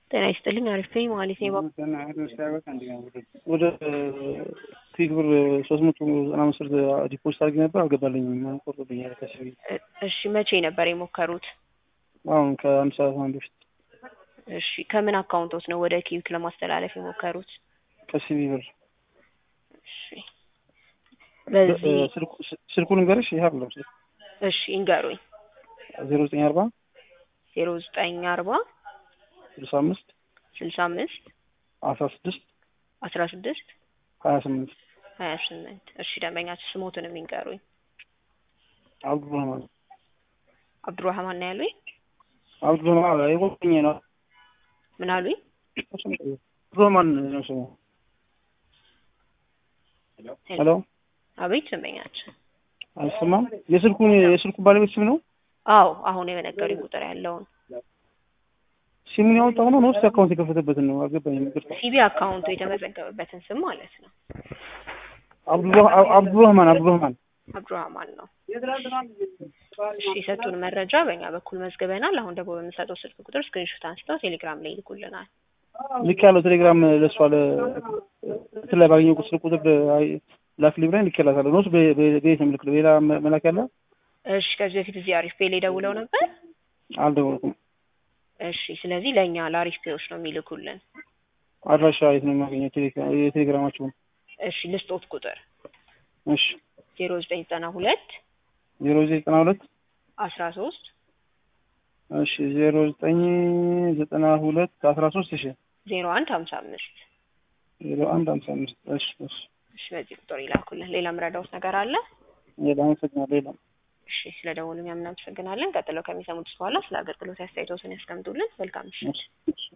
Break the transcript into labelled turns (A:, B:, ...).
A: ጤና ይስጥልኝ አሪፍ ነኝ ማለት ነው።
B: ወደ ፊክ ብር ሶስት መቶ ዘጠና አምስት ብር ዲፖዚት አድርጌ ነበር አልገባልኝም። ቆርጦብኛል ከሲቢ
A: እሺ መቼ ነበር የሞከሩት?
B: አሁን ከአንድ ሰዓት አንድ በፊት
A: እሺ ከምን አካውንቶት ነው ወደ ኪዊክ ለማስተላለፍ የሞከሩት?
B: ከሲቢ ብር
A: እሺ በዚህ
B: ስልኩን ንገርሽ ይህ አይደለም ስልክ
A: እሺ ይንገሩኝ።
B: ዜሮ ዘጠኝ አርባ
A: ዜሮ ዘጠኝ አርባ
B: ስልሳ አምስት
A: ስልሳ አምስት
B: አስራ ስድስት
A: አስራ ስድስት
B: ሀያ ስምንት
A: ሀያ ስምንት እሺ ደንበኛችሁ ስሞትን የሚንገሩኝ።
B: አብዱረህማን
A: አብዱራህማን ነው ያሉኝ?
B: አብዱረህማን የቆኝ ነው።
A: ምን አሉኝ?
B: አብዱረህማን ነው ስሙ። ሄሎ
A: አቤት ደንበኛችን።
B: አይሰማም? የስልኩን የስልኩ ባለቤት ስም ነው?
A: አዎ አሁን የነገሩኝ ቁጥር ያለውን
B: ሲሙን ያወጣው ነው ነው አካውንት የከፈተበትን ነው። አልገባኝም። ይቅርታ።
A: ሲቢ አካውንቱ የተመዘገበበትን ስም ማለት ነው።
B: አብዱረህማን አብዱረህማን
A: አብዱራህማን ነው። እሺ የሰጡን መረጃ በእኛ በኩል መዝግበናል። አሁን ደግሞ በምንሰጠው ስልክ ቁጥር ስክሪንሾት አንስተው ቴሌግራም ላይ ይልኩልናል።
B: ልክ ያለው ቴሌግራም ለእሷ እንትን ላይ ባገኘው ስልክ ቁጥር ላክልኝ ብላኝ ልኬላታለሁ። ነው በየት ነው የምልክለው? ሌላ መላክ ያለ?
A: እሺ ከዚህ በፊት እዚህ አሪፍ ፔ ላይ ደውለው ነበር?
B: አልደወልኩም።
A: እሺ ስለዚህ ለእኛ ለአሪፍ ፔዎች ነው የሚልኩልን።
B: አድራሻ የት ነው የማገኘው? የቴሌግራማችሁን?
A: እሺ ልስጦት ቁጥር
B: እሺ
A: ዜሮ ዘጠኝ ዘጠና ሁለት
B: ዜሮ ዘጠና ሁለት
A: አስራ ሶስት
B: እሺ ዜሮ ዘጠኝ ዘጠና ሁለት አስራ ሶስት እሺ
A: ዜሮ አንድ ሀምሳ አምስት
B: ዜሮ አንድ ሀምሳ አምስት እሺ እሺ
A: እሺ በዚህ ቁጥር ይላኩልን። ሌላ ምረዳውት ነገር አለ?
B: ሌላ አመሰግናለሁ። ሌላ
A: እሺ ስለ ደወሉ እኛም እናመሰግናለን። ቀጥለው ከሚሰሙት በኋላ ስለ አገልግሎት አስተያየቶትን ያስቀምጡልን። መልካም ምሽት።